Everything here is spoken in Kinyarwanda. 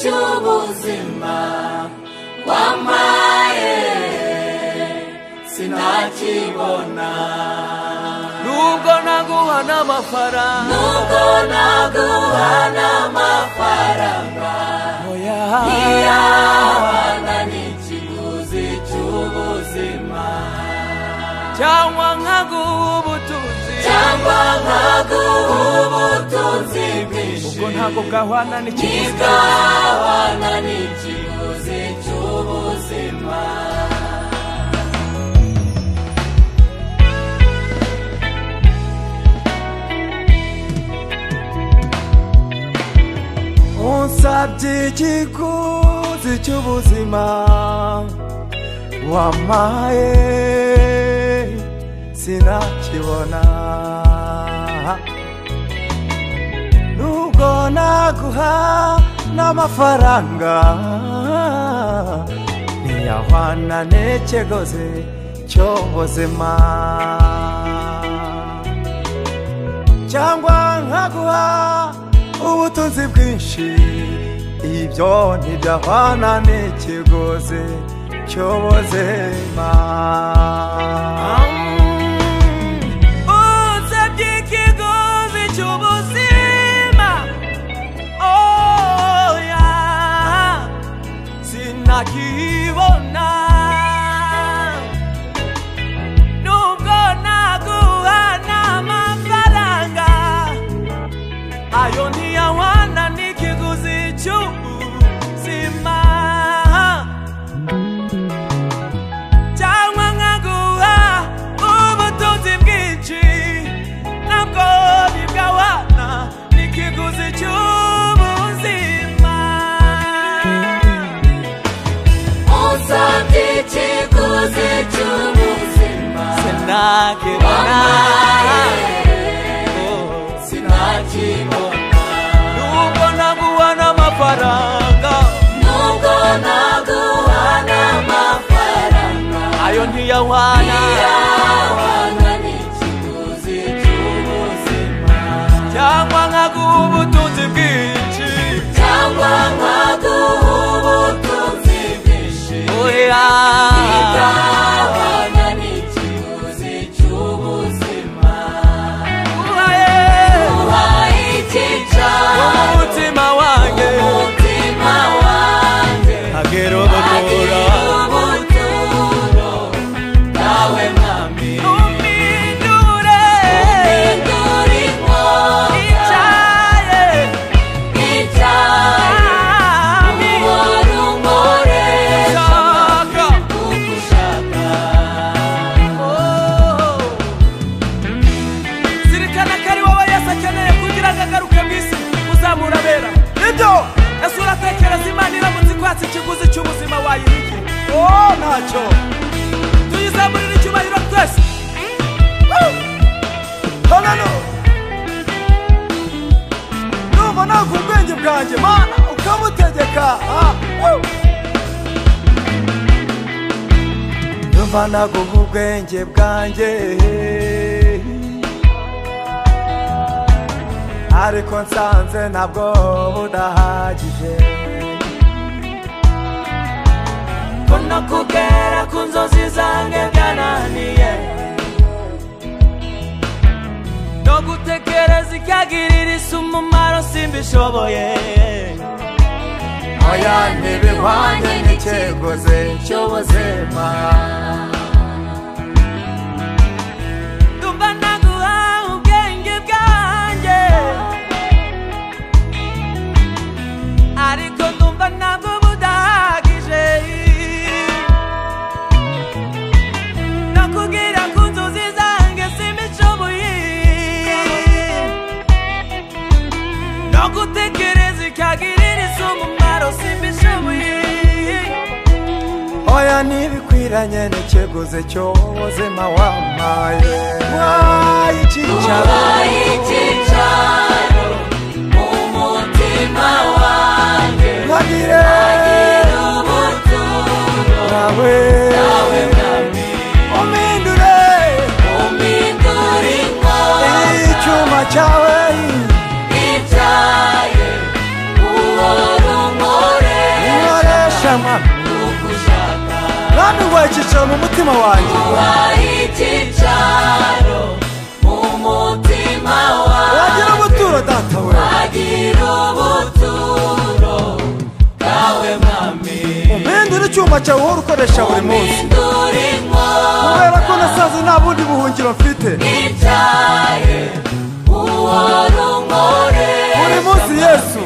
cy'ubuzima wampaye sinakibona nubwo naguha n'amafaranga nubwo naguha n'amafaranga oya iyabana n'ikiguzi cy'ubuzima cyangwa nkaguha ubutunzi cyangwa nkaguha ubutunzi bwinshi ubwo ntabwo bwahwana n'ikiguzi ntibwabana n'ikiguzi cy'ubuzima unsabye ikiguzi cy'ubuzima wamaye sinakibona nubwo naguha n'amafaranga ntiyahwana n'ikiguzi cy'ubuzima cyangwa nkaguha ubutunzi bwinshi ibyo ntibyahwana n'ikiguzi cy'ubuzima usabye ikiguzi cy'ubuzima oya sinakibona nubwo naguha n'amafaranga ayo ntiyahwana n'ikiguzi cy'ubuzima cyangwa nkaguha ubutunzi bwinshi ntabwo bigahwana n'ikiguzi cy'ubuzima usabye ikiguzi cy'ubuzima sinakibona sinakibona nubwo naguha n'amafaranga nubwo naguha n'amafaranga ayo ntiyahwana iyabana n'ikiguzi cy'ubuzima cyangwa nkaguha ubutunzi bwinshi cyangwa nkaguha ubutunzi bwinshi oya iyabana n'ikiguzi cy'ubuzima uhaye uhaye icyicaro umutima wanjye umutima wanjye agera ubutura ubuturo bwawe mwami umindure indura inkota icyaye icyayi ami uhora unkoresha shaka kuko ushaka Oh. zirikana ko ari wowe yesu akeneye kugira ngo agaruke mu isi uzamura abera nibyo ese uratekereza imana iramutse ikwatse ikiguzi cy'ubuzima wayihigira oh ntacyo tuyizamurira icyubahiro twese hanano numva ntabwo ubwenge bwanjye mana ukabutegeka Ah, woo. Numva naguha ubwenge bwanjye ariko nsanze nabwo budahagije ko nakugera ku nzozi zanjye byananiye no gutekereza icyagirira isi umumaro simbishoboye oya ntibihwanye n'icyeguze cy'ubuzima ndumva naguha ubwenge bwanjye ariko ndumva ntabwo budahagije nakubwira ku nzozi zanjye simbishoboye no gutekereza ikagirira isi umumaro simbishoboye oya ntibikwiranye n'ikiguzi cy'ubuzima wamaye waye icyicaro ubaye icyicaro umutima wanjye ntagire ubuturo nawe bwawe mwami umindure umindura inkota icyuma cyawe icyayi uhora unkoresha mutima wanjye wagira ubuturo data we umpindure icyuma cyawe uhora ukoresha buri munsi kubera ko nasaze nta bundi buhungiro mfite buri munsi yesu